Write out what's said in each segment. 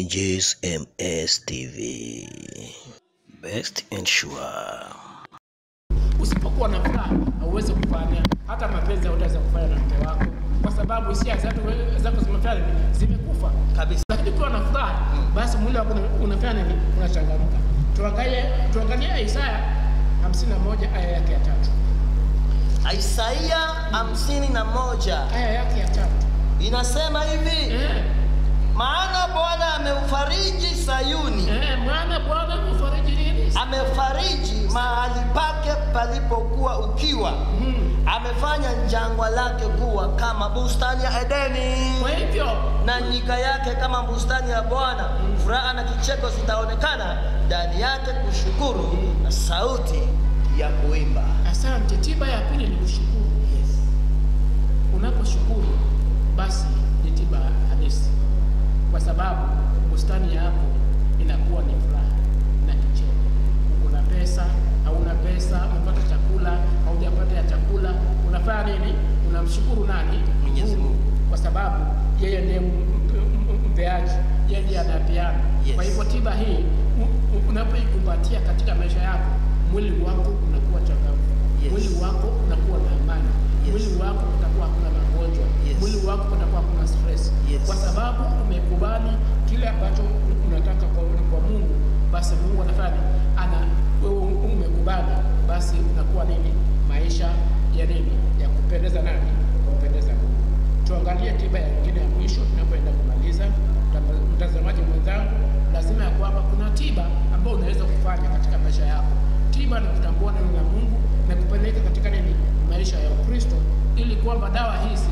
Ninjas MS TV. Best and sure. Usipokuwa na furaha hauwezi kufanya hata mapenzi hautaweza kufanya na mke wako, kwa sababu hisia zako zako zimefanya nini? Zimekufa kabisa. lakini ukiwa na furaha basi mwili wako una- unafanya nini? Unachangamka. Tuangalie tuangalie Isaya 51 aya yake ya tatu Isaia hamsini na moja aya yake ya tatu inasema hivi, eh, maana Bwana ameufariji Sayuni, eh, mwana Bwana mfariji nini? amefariji mahali pake palipokuwa ukiwa, Mm. amefanya jangwa lake kuwa kama bustani ya Edeni Kwa hivyo na nyika yake kama bustani ya Bwana. Furaha na kicheko zitaonekana ndani yake, kushukuru na sauti ya kuimba. asante. Tiba ya pili ni kushukuru. Yes. Unaposhukuru basi ni tiba halisi, kwa sababu bustani yako inakuwa ni furaha na kicheko. Uko na pesa, hauna pesa, umepata chakula, haujapata ya chakula, unafanya nini? Unamshukuru nani? Mwenyezi Mungu. kwa sababu yeye ndiye m- m- m- mpeaji, yeye ndiye anayepeana. Yes. Kwa hivyo tiba hii u- u- unapoikumbatia katika maisha yako, mwili wako unakuwa changamfu, Yes. mwili wako unakuwa na amani, Yes. mwili wako utakuwa hakuna magonjwa, Yes. mwili wako utakuwa hakuna stress, Yes. kwa sababu umekubali kile ambacho unataka kwa, kwa Mungu. Basi Mungu anafanya ana wewe umekubali, basi unakuwa nini? Maisha ya nini? Ya kupendeza nani? Kumpendeza Mungu. Tuangalie tiba ya nyingine ya mwisho tunapoenda kumaliza. Mtama- Mtazamaji mwenzangu, lazima ya kwamba kuna tiba ambayo unaweza kufanya katika maisha yako. Tiba ni kutambua neno la Mungu na kupeleka katika nini, maisha ya Ukristo, ili kwamba dawa hizi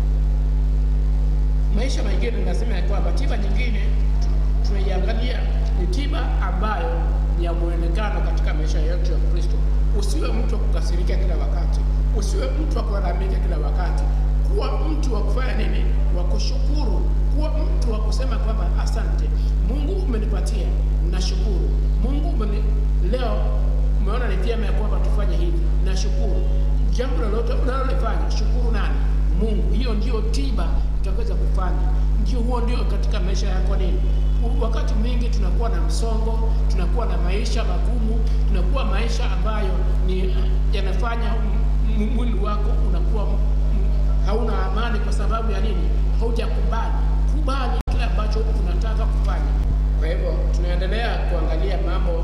maisha mengine lazima ya kwamba tiba nyingine tu- tunaiangalia ni tiba ambayo ni ya muonekano katika maisha yetu ya Kristo. Usiwe mtu wa kukasirika kila wakati, usiwe mtu wa kulalamika kila wakati. Kuwa mtu wa kufanya nini? Wa kushukuru, kuwa mtu wa kusema kwamba asante Mungu, umenipatia, nashukuru Mungu umeni... leo umeona ni vyema ya kwamba tufanye hivi, nashukuru. Jambo lolote unalolifanya, shukuru nani? Mungu. Hiyo ndio tiba utaweza kufanya, ndio huo ndio katika maisha yako nini. U- Wakati mwingi tunakuwa na msongo, tunakuwa na maisha magumu, tunakuwa maisha ambayo ni yanafanya m- m- mwili wako unakuwa m- m- hauna amani. Kwa sababu ya nini? Haujakubali. Kubali kile ambacho unataka kufanya. Kwa hivyo tunaendelea kuangalia mambo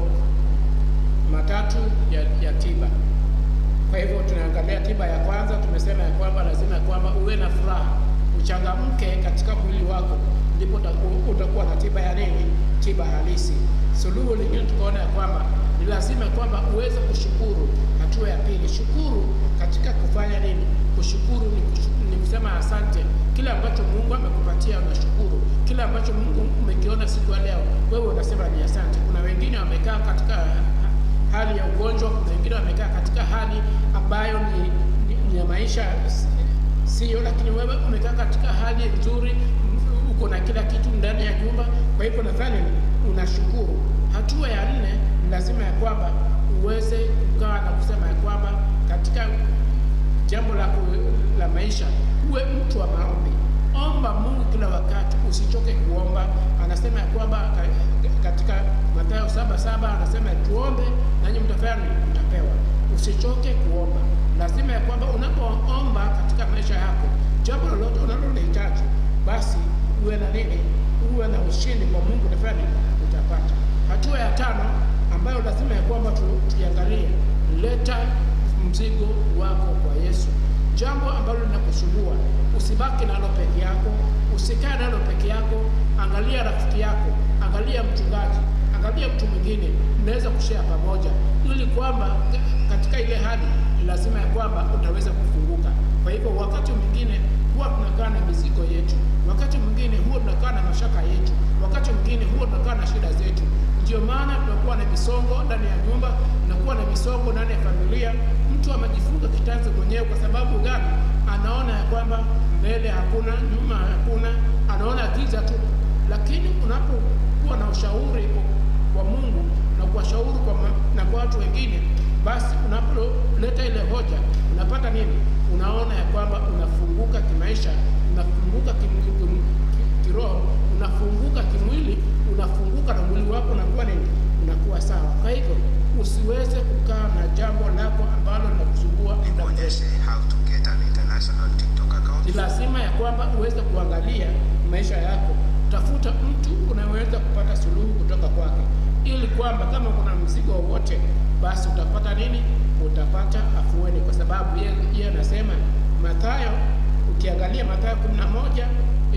matatu ya, ya tiba. Kwa hivyo tunaangalia tiba ya kwanza, tumesema ya kwamba lazima ya kwamba uwe na furaha, uchangamke katika mwili wako, ndipo utaku- utakuwa na tiba ya nini? Tiba halisi. Suluhu lingine tukaona ya kwamba ni lazima ya kwamba uweze kushukuru. Hatua ya pili, shukuru katika kufanya nini? Kushukuru ni, kushu- ni kusema asante. Kile ambacho Mungu amekupatia unashukuru. Kile ambacho Mungu umekiona siku ya leo, wewe unasema ni asante. Kuna wengine wamekaa katika hali ya ugonjwa, kuna wengine wamekaa katika hali ambayo ni, ni, ni ya maisha si- sio, lakini wewe umekaa katika hali nzuri, m- uko na kila kitu ndani ya nyumba. Kwa hivyo nadhani unashukuru. Hatua ya nne ni lazima ya kwamba uweze kukaa na kusema ya kwamba katika jambo la, ku- la maisha uwe mtu wa maombi. Omba Mungu kila wakati, usichoke kuomba. Anasema ya kwamba ka- katika Mathayo saba saba anasema tuombe nanyi mtafanya nini? Mtapewa. Usichoke kuomba. Lazima ya kwamba unapoomba katika maisha yako, jambo lolote unalolihitaji, basi uwe na nini? Uwe na ushindi kwa Mungu, utafanya nini? Utapata. Hatua ya tano ambayo lazima ya kwamba tu- tuiangalie, leta mzigo wako kwa Yesu. Jambo ambalo linakusumbua usibaki nalo peke yako, usikae nalo peke yako. Angalia rafiki yako, angalia mchungaji, angalia mtu mwingine, mnaweza kushare pamoja, ili kwamba ka- katika ile hali ni lazima ya kwamba utaweza kufunguka. Kwa hivyo wakati mwingine huwa tunakaa na mizigo yetu, wakati mwingine huwa tunakaa na mashaka yetu, wakati mwingine huwa tunakaa na shida zetu. Ndio maana tunakuwa na misongo ndani ya nyumba, tunakuwa na misongo ndani ya familia. Mtu amejifunga kitanzi mwenyewe kwa sababu gani? Anaona ya kwamba mbele hakuna, nyuma hakuna, anaona giza tu. Lakini unapokuwa na ushauri kwa- kwa Mungu na kuwashauri kwa ma- na kwa watu wengine, basi unapoleta kuleta ile hoja, unapata nini? Unaona ya kwamba unafunguka kimaisha, unafunguka kim- kim- ki- kiroho, unafunguka kimwili, unafunguka na mwili wako unakuwa nini? Unakuwa sawa. Kwa hivyo usiweze kukaa na jambo lako ambalo linakusumbua muda mrefu. Nionyeshe how to get an international TikTok account. Ni lazima ya kwamba uweze kuangalia maisha yako, tafuta mtu unaweza kupata suluhu kutoka kwake, ili kwamba kama kuna mzigo wowote, basi utapata nini? Utapata afueni, kwa sababu yeye yeye anasema Mathayo, ukiangalia Mathayo 11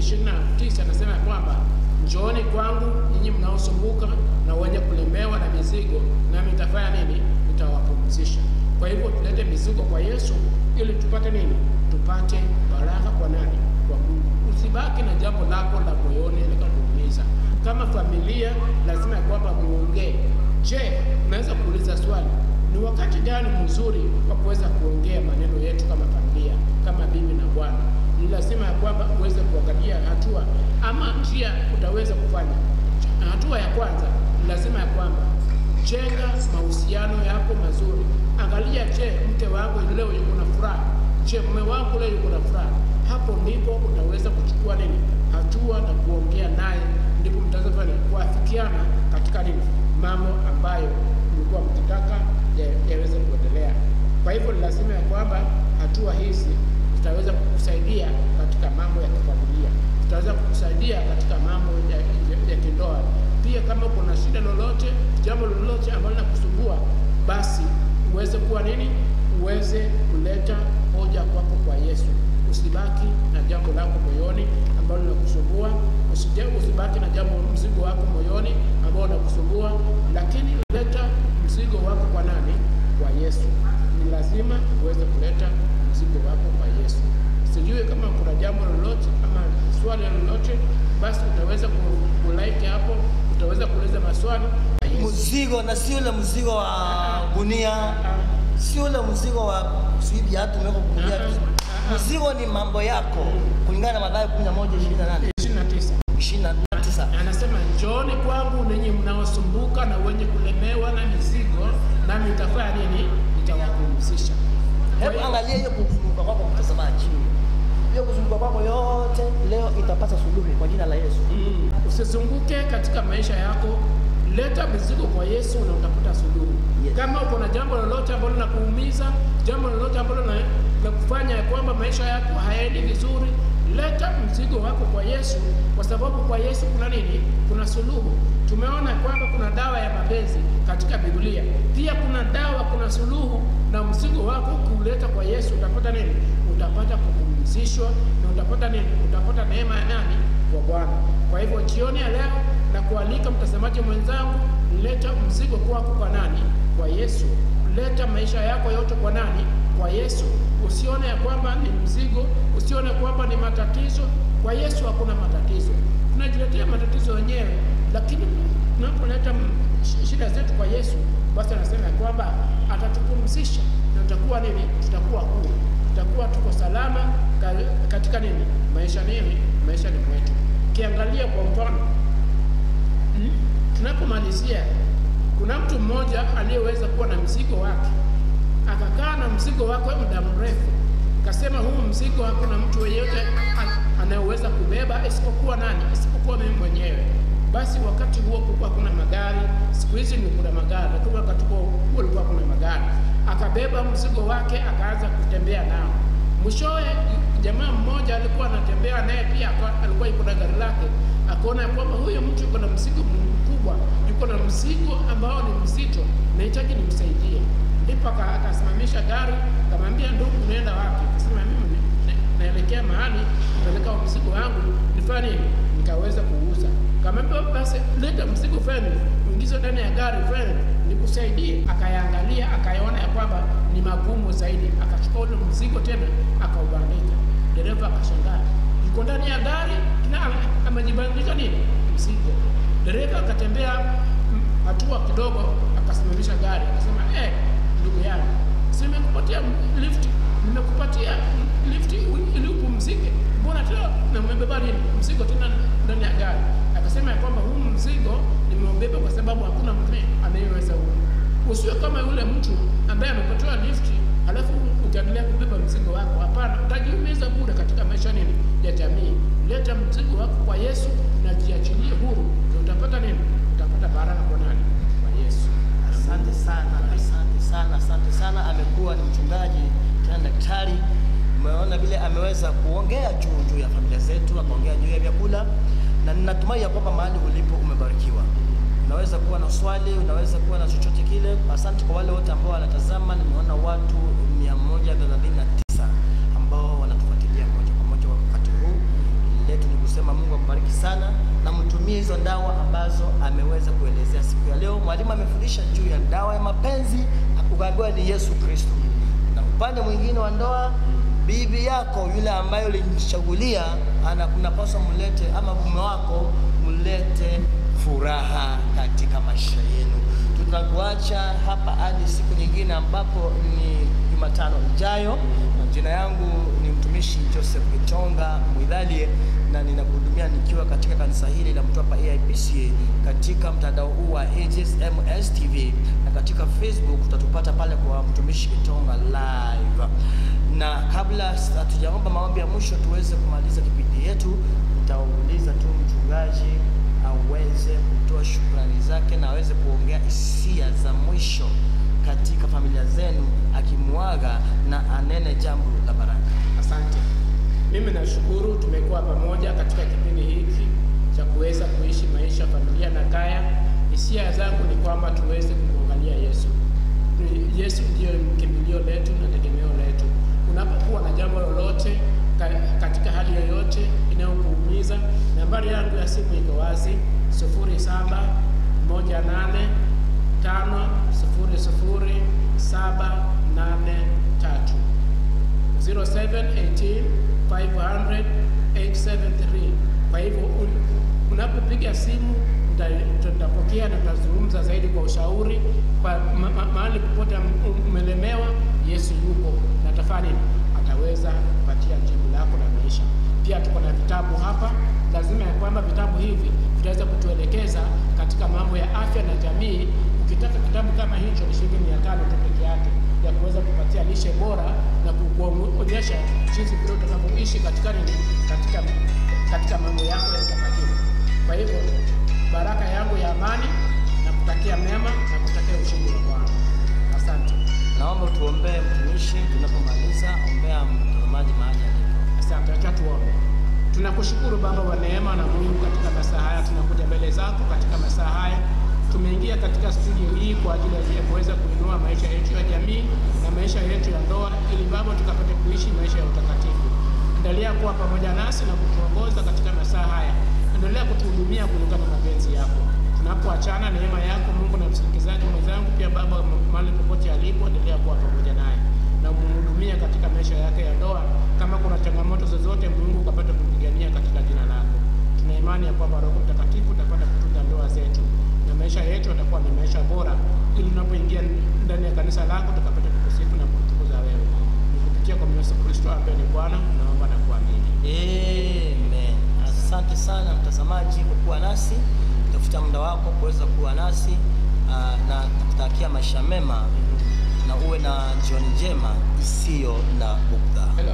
29 anasema ya kwamba njooni kwangu nyinyi mnaosumbuka na wenye kulemewa na mizigo, nami nitafanya nini? Nitawapumzisha. Kwa hivyo tulete mizigo kwa Yesu ili tupate nini? Tupate baraka kwa nani? Kwa Mungu. Usibaki na jambo lako la moyoni likakuumiza. Kama familia, lazima ya kwamba muongee. Je, unaweza kuuliza swali, ni wakati gani mzuri wa kuweza kuongea maneno yetu kama familia, kama bibi na bwana? Ni lazima ya kwamba uweze kuangalia hatua ama njia utaweza kufanya. Hatua ya kwanza ni lazima ya kwamba jenga mahusiano yako mazuri. Angalia, je, mke wangu leo yuko na furaha? Je, mume wangu leo yuko na furaha? Hapo ndipo utaweza kuchukua nini hatua na kuongea naye, ndipo mtaweza kufanya kuafikiana katika nini mambo ambayo mlikuwa mkitaka ya- yaweze kuendelea. Kwa hivyo ni lazima ya kwamba hatua hizi zitaweza kukusaidia katika mambo ya kifamilia, zitaweza kukusaidia katika mambo ya, ya, ya kindoa. Pia kama kuna shida lolote, jambo lolote ambalo linakusumbua, basi uweze kuwa nini, uweze kuleta hoja kwako kwa Yesu. Usibaki na jambo lako moyoni ambalo linakusumbua, usije usibaki na jambo mzigo wako moyoni ambao unakusumbua, lakini leta mzigo wako kwa nani? Kwa Yesu. Ni lazima uweze kuleta mzigo wako kwa Yesu. Sijui kama kuna jambo lolote ama swali lolote, basi utaweza ku- kulike hapo, utaweza kuuliza maswali na Yesu. mzigo na si ule mzigo wa gunia, si ule mzigo wa sijui viatu umeweka gunia. Mzigo ni mambo yako kulingana na Mathayo 11 28 29 29. anasema njooni kwangu ninyi mnaosumbuka na wenye kulemewa na mizigo, nami nitafanya nini? Nitawapumzisha. Kwa Hebu hiyo- angalia hiyo kuzunguka kwako mtazamaji, hiyo kuzunguka kwako yote leo itapata suluhu kwa jina la Yesu. Mm. Usizunguke katika maisha yako, leta mizigo kwa Yesu na utapata suluhu. Yes. Kama uko na jambo lolote ambalo linakuumiza, jambo lolote ambalo na- linakufanya ya kwamba maisha yako hayaendi vizuri, leta mzigo wako kwa Yesu, kwa sababu kwa Yesu kuna nini? Kuna suluhu. Tumeona kwamba kuna dawa ya mapenzi katika Biblia, pia kuna dawa, kuna suluhu, na mzigo wako ukiuleta kwa Yesu utapata nini? Utapata kupumzishwa na utapata nini? Utapata neema ya nani? Kwa Bwana. Kwa hivyo jioni ya leo na kualika mtazamaji mwenzangu, leta mzigo kwako kwa nani? Kwa Yesu. Leta maisha yako yote kwa nani? Kwa Yesu. Usione ya kwamba ni mzigo, usione kwamba ni matatizo. Kwa Yesu hakuna matatizo. Tunajiletea matatizo wenyewe, lakini tunapoleta m- sh- shida zetu kwa Yesu, basi anasema ya kwamba atatupumzisha na tutakuwa nini? Tutakuwa huru, tutakuwa tuko salama ka- katika nini? Maisha nini? Maisha ni mwetu. Ukiangalia kwa mfano Mm. Tunapomalizia, kuna mtu mmoja aliyeweza kuwa na mzigo wake, akakaa na mzigo wake muda mrefu, akasema huu mzigo hakuna mtu yeyote a- anayeweza kubeba isipokuwa nani? Isipokuwa mimi mwenyewe. Basi wakati huo kulikuwa kuna magari, siku hizi ni kuna magari, lakini wakati huo huo kulikuwa kuna magari. Akabeba mzigo wake akaanza kutembea nao. Mwishowe jamaa mmoja alikuwa anatembea naye pia aka- alikuwa yuko na gari lake, akaona ya kwamba huyu mtu yuko na mzigo mkubwa, yuko na mzigo ambao ni mzito, nahitaji nimsaidie. Ndipo aka- akasimamisha gari, akamwambia ndugu, unaenda wapi? Akasema mimi ni- na- naelekea mahali kupeleka mzigo wangu, nifanye nini? Nikaweza kuuza. Akamwambia basi leta mzigo feni, uingize ndani ya gari feni, nikusaidie. Akayaangalia akayaona ya kwamba ni magumu zaidi, akachukua ule mzigo tena akaubandika. Dereva akashangaa, yuko ndani ya gari na ame- amejibandika nini mzigo. Dereva akatembea mm, hatua kidogo, akasimamisha gari, akasema eh, ndugu yangu, si nimekupatia lift, nimekupatia lift ili upumzike, mbona tena na umebeba nini mzigo tena ndani ya gari? Akasema ya kwamba huu mzigo nimeubeba kwa sababu hakuna mtu anayeweza huu. Usiwe kama yule mtu ambaye amepatiwa lift leta mzigo wako kwa Yesu na jiachilie huru, ndio utapata nini? Utapata baraka kwa nani? Kwa Yesu. Asante sana, asante sana, asante sana. Amekuwa ni mchungaji tena daktari. Umeona vile ameweza kuongea juu juu ya familia zetu, akaongea juu ya vyakula, na ninatumai ya kwamba mahali ulipo umebarikiwa. Unaweza kuwa na swali, unaweza kuwa na chochote kile. Asante kwa wale wote ambao wanatazama. Nimeona watu 139 ambao wanatufuatilia moja kwa moja wakati huu. Letu ni kusema Mungu ambariki sana na mtumie hizo dawa ambazo ameweza kuelezea siku ya leo. Mwalimu amefundisha juu ya dawa ya mapenzi, ukaambiwa ni Yesu Kristo, na upande mwingine wa ndoa, bibi yako yule ambaye ulimchagulia, ana kunapaswa mlete ama mume wako mlete furaha katika maisha yenu. Tutakuacha hapa hadi siku nyingine ambapo ni Jumatano ijayo. Na Jina yangu ni mtumishi Joseph Gitonga Mwidhalie na ninakuhudumia nikiwa katika kanisa hili la Mtwapa AIPCA katika mtandao huu wa AGSMS TV na katika Facebook utatupata pale kwa mtumishi Gitonga live. Na kabla hatujaomba maombi ya mwisho tuweze kumaliza kipindi yetu, nitauliza tu mchungaji aweze kutoa shukrani zake na aweze kuongea hisia za mwisho katika familia zenu, akimwaga na anene jambo la baraka. Asante. Mimi nashukuru tumekuwa pamoja katika kipindi hiki cha kuweza kuishi maisha familia na kaya. Hisia zangu ni kwamba tuweze kumwangalia Yesu. Ni- Yesu ndiyo kimbilio letu na tegemeo letu. Unapokuwa na jambo lolote ka- katika hali yoyote inayokuumiza, nambari yangu ya simu iko wazi 07 18 5 00 783 0718 500 873. Kwa hivyo un- unapopiga simu nita- tutapokea na tutazungumza zaidi kwa ushauri. Kwa ma, ma, mahali popote am- umelemewa, Yesu yupo na tafani ataweza kupatia jibu lako la maisha. Pia tuko na vitabu hapa, lazima ya kwamba vitabu hivi vitaweza kutuelekeza katika mambo ya afya na jamii. Ukitaka kitabu kama hicho ni shilingi mia tano tu peke yake ya kuweza kupatia lishe bora na ku- kuonyesha jinsi vile utakavyoishi katika nini, katika katika mambo yako ya utakatifu. Kwa hivyo baraka yangu ya amani na kutakia mema na kutakia ushindi wa Bwana. Asante, Naomba tuombee mtumishi tunapomaliza. Ombea mtazamaji mahali alipo. asante. Acha tuombe. Tunakushukuru Baba wa neema na Mungu, katika masaa haya tunakuja mbele zako katika masaa haya tumeingia katika studio hii kwa ajili ya kuweza kuinua maisha yetu ya jamii na maisha yetu ya ndoa, ili Baba tukapate kuishi maisha ya utakatifu. Endelea kuwa pamoja nasi na kutuongoza katika masaa haya, endelea kutuhudumia kulingana na mapenzi yako. Tunapoachana, neema yako Mungu na msikilizaji mwenzangu pia Baba, mahali popote alipo, endelea kuwa pamoja naye na umhudumia katika maisha yake ya ndoa. Kama kuna changamoto zozote, Mungu ukapata kupigania katika jina lako. Tuna imani ya kwamba Roho Mtakatifu utapata kutunza ndoa zetu na maisha yetu yatakuwa ni maisha bora, ili tunapoingia ndani ya kanisa lako tukapata kukusifu na kukutukuza wewe. Ni kupitia kwa Yesu Kristo ambaye ni Bwana, naomba na kuamini. Amen. Asante sana mtazamaji kwa kuwa nasi, tafuta muda wako kuweza kuwa nasi ah, na nakutakia maisha mema na uwe na jioni njema isiyo na bugdha. Hello.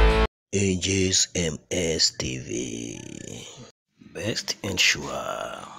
AJ's MS TV. Best and sure.